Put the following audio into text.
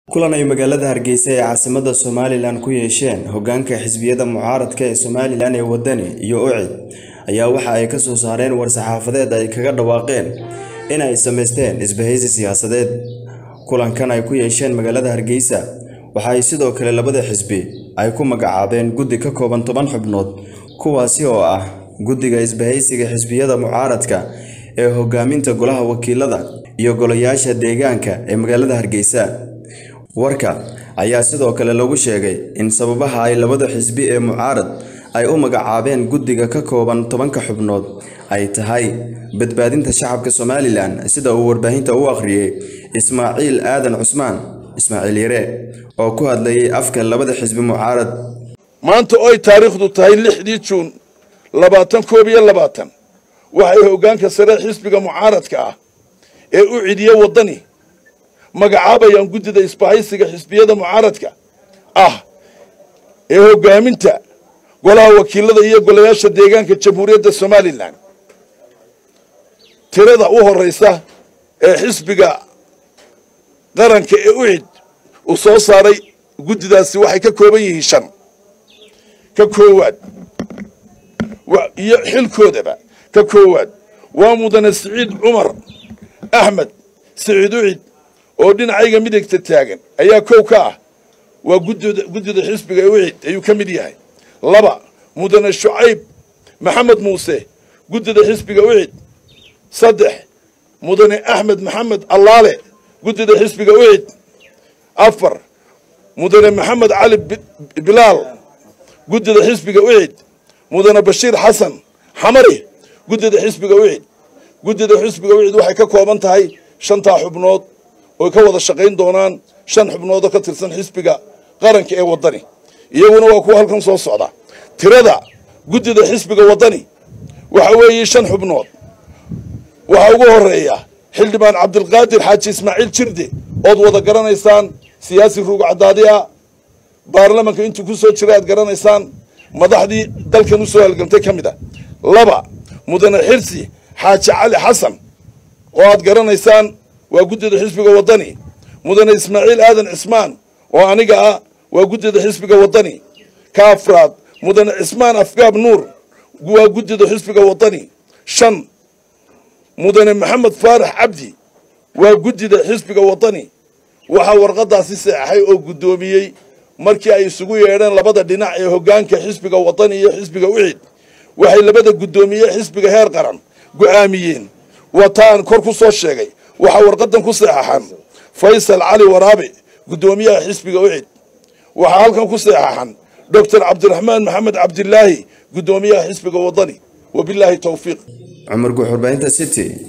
kulan ay magaalada hargeysa ee caasimada somalilan ku yeesheen hogaanka xisbiyada mucaaradka ee somalilan ee wadani iyo ucid ayaa waxa ay kasoo saareen war-saxaafadeed ay kaga dhawaaqeen in ay sameysteen isbahaysi siyaasadeed kulankan ay ku yeesheen magaalada hargeysa waxa ay sidoo kale labada xisbi ay ku magacaabeen guddi ka kooban toban xubnood kuwaasi oo ah guddiga isbahaysiga xisbiyada mucaaradka ee hogaaminta golaha wakiilada iyo golayaasha deegaanka ee magaalada hargeysa warka ayaa sidoo kale lagu sheegay in sababaha ay labada xisbi ee mucaarad ay u magacaabeen guddiga ka kooban tobanka xubnood ay tahay badbaadinta shacabka somalilan sida uu warbaahinta u akhriyey ismaaciil aadan cusmaan ismaaciil yare oo ku hadlayay afka labada xisbi mucaarad maanta oo ay taariikhdu tahay lixdii juun labaatan koob iyo labaatan waxay hoggaanka sare xisbiga mucaaradka ah ee u cidiye waddani magacaabayaan guddida isbahaysiga xisbiyada mucaaradka ah ee hoggaaminta golaha wakiilada iyo golayaasha deegaanka jamhuuriyadda somalilan tirada u horraysa ee xisbiga qaranka ee ucid uu soo saaray guddidaasi waxay ka kooban yihiin shan ka koowaad iyo xilkoodaba ka koowaad waa mudane siciid cumar axmed siciid ucid oo dhinacayga midigta taagan ayaa kow ka ah waa guddida guddida xisbiga ee ucid ayuu ka mid yahay laba mudane shucayb maxamed muuse guddida xisbiga ucid saddex mudane axmed maxamed allaale guddida xisbiga ucid afar mudane maxamed cali bilaal guddida xisbiga ucid mudane bashiir xasan xamari guddida xisbiga ucid guddida xisbiga ucid waxay ka kooban tahay shantaa xubnood oy ka wada shaqayn doonaan shan xubnood oo ka tirsan xisbiga qaranka ee waddani iyaguna waa kuwa halkan soo socda tirada guddida xisbiga waddani waxa weeye shan xubnood waxaa ugu horeeya xildhibaan cabdilqaadir xaaji ismaaciil jirde ood wada garanaysaan siyaasi ruug cadaadiya baarlamanka intuu ku soo jira aad garanaysaan madaxdii dalkan usoo halgantay ka mid a laba mudane xirsi xaaji cali xasan oo aad garanaysaan waa guddida xisbiga waddani mudane ismaaciil aadan cismaan oo aniga ah waa guddida xisbiga waddani ka afraad mudane cismaan afgaab nuur waa guddida xisbiga waddani shan mudane maxamed faarax cabdi waa guddida xisbiga waddani waxaa warqadaasi seexay oo guddoomiyey markii ay isugu yeedheen labada dhinac ee hoggaanka xisbiga waddani iyo xisbiga ucid waxay labada guddoomiye xisbiga heer qaran go'aamiyeen wataan kor ku soo sheegay waxaa warqadan ku seexaxan faysal cali waraabe guddoomiyaha xisbiga ucid waxaa halkan ku seexaxan doctor cabdiraxmaan maxamed cabdilaahi guddoomiyaha xisbiga waddani wabilaahi towfiiq cumar guux warbaahinta city